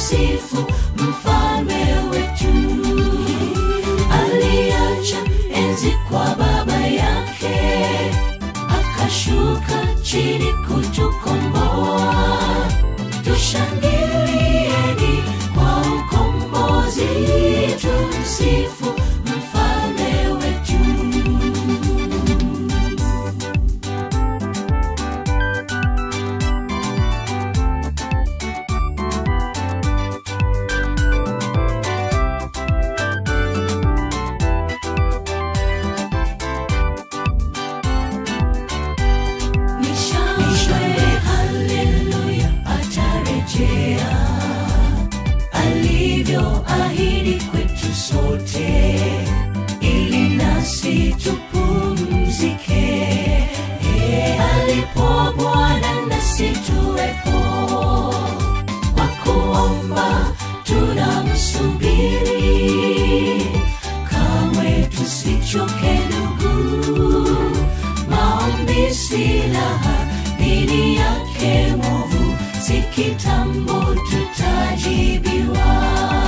tumsifu mfalme wetu aliacha enzi kwa baba yake akashuka chini kutukomboa tushangilieni kwa ukombozi tumsifu mfalme wetu Mishangwe, haleluya, atarejea alivyoahidi kwetu sote, ili nasi tupumzike. Eh, Alipo Bwana nasi tuwepo, kwa kuomba tunamsubiri, kamwe tusichoke ndugu maombi silaha dhidi yake mwovu si kitambo tutajibiwa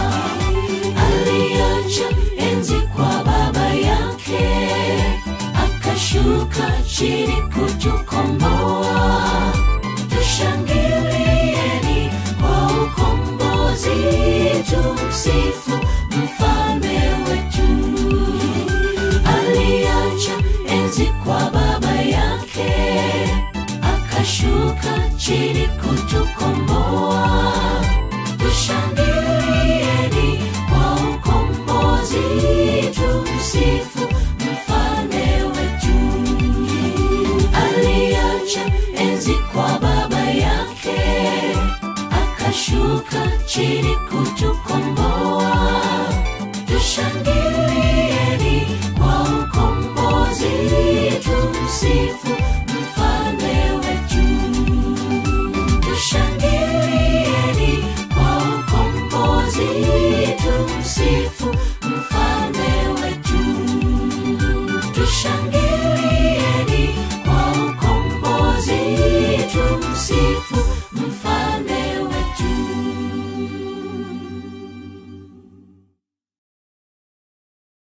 aliacha enzi kwa baba yake akashuka chini kutukomboa tushangilieni kwa ukombozi tumsifu mfalme wetu aliacha enzi kwa baba yake akashuka chini kutukomboa tushangilieni kwa ukombozi tumsifu mfalme wetu aliacha enzi kwa baba yake akashuka chini kutukomboa tushangilieni kwa ukombozi tumsifu